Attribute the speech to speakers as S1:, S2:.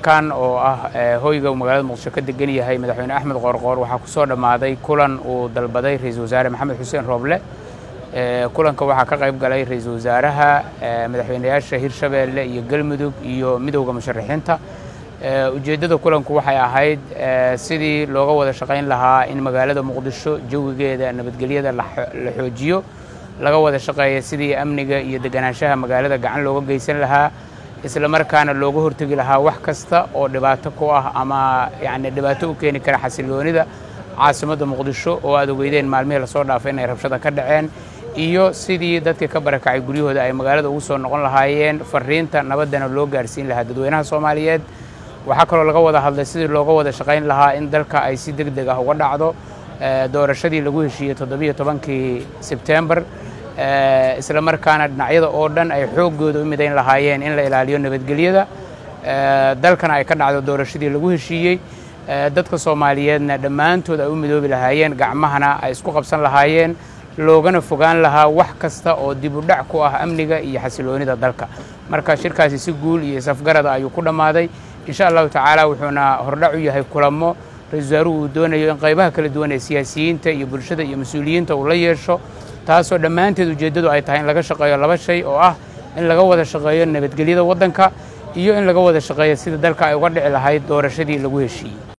S1: kan oo ah hoyga uu magaalada muqdisho ka degan yahay madaxweyne axmed qoorqoor waxaa ku soo dhammaaday kulan uu dalbaday ra-iisul wasaare maxamed xuseen rooble kulanka waxaa ka qayb galay ra-iisul wasaaraha madaxweynayaasha hirshabeelle iyo galmudug iyo midowda musharaxiinta ujeeddada kulanku waxay ahayd sidii looga wada shaqayn lahaa in magaalada muqdisho jawigeeda nabadgelyada la xoojiyo laga wada shaqeeya sidii amniga iyo deganaanshaha magaalada gacan looga geysan lahaa isla markaana looga hortegi lahaa wax kasta oo dhibaato ku ah ama yani dhibaato u keeni kara xasiloonida caasimadda muqdisho oo aad ogeydeen maalmihii lasoo dhaafay inay rabshada ka dhaceen iyo sidii dadka ka barakacay guryahooda ay magaalada ugu soo noqon lahaayeen fariinta nabaddana loo gaarsiin lahaa dadweynaha soomaaliyeed waxaa kaloo laga wada hadlay sidii looga wada shaqayn lahaa in dalka ay si deg deg ah uga dhacdo doorashadii lagu heshiiyey toddobiyo tobankii sebtembar isla markaana dhinacyada oo dhan ay xooggooda u midayn lahaayeen in la ilaaliyo nabadgelyada dalkana ay ka dhacdo doorashadii lagu heshiiyey dadka soomaaliyeedna dhammaantood ay u midoobi lahaayeen gacmahana ay isku qabsan lahaayeen loogana fogaan lahaa wax kasta oo dib u dhac ku ah amniga iyo xasiloonida dalka marka shirkaasi si guul iyo isafgarada ayuu ku dhammaaday insha allahu tacaala wuxuuna hordhac u yahay kulamo ra-isul wasaaruhu uu doonayo in qaybaha kala duwan ee siyaasiyiinta iyo bulshada iyo mas-uuliyiinta uu la yeesho taasoo dhammaanteed ujeeddadu ay tahay in laga shaqeeyo laba shay oo ah in laga wada shaqeeyo nabadgelyada waddanka iyo in laga wada shaqeeyo sida dalka ay uga dhici lahayd doorashadii lagu heshiiyey